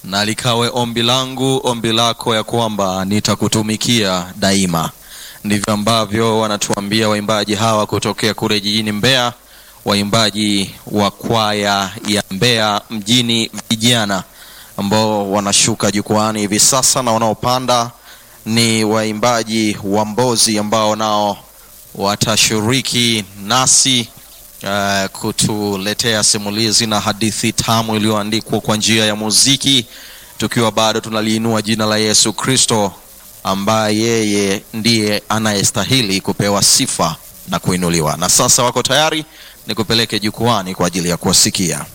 na likawe ombi langu ombi lako ya kwamba nitakutumikia daima. Ndivyo ambavyo wanatuambia waimbaji hawa kutokea kule jijini Mbeya, waimbaji wa kwaya ya Mbeya mjini vijana ambao wanashuka jukwani hivi sasa na wanaopanda ni waimbaji wa Mbozi ambao nao watashiriki nasi uh, kutuletea simulizi na hadithi tamu iliyoandikwa kwa njia ya muziki, tukiwa bado tunaliinua jina la Yesu Kristo ambaye yeye ndiye anayestahili kupewa sifa na kuinuliwa. Na sasa wako tayari, nikupeleke jukwani kwa ajili ya kuwasikia.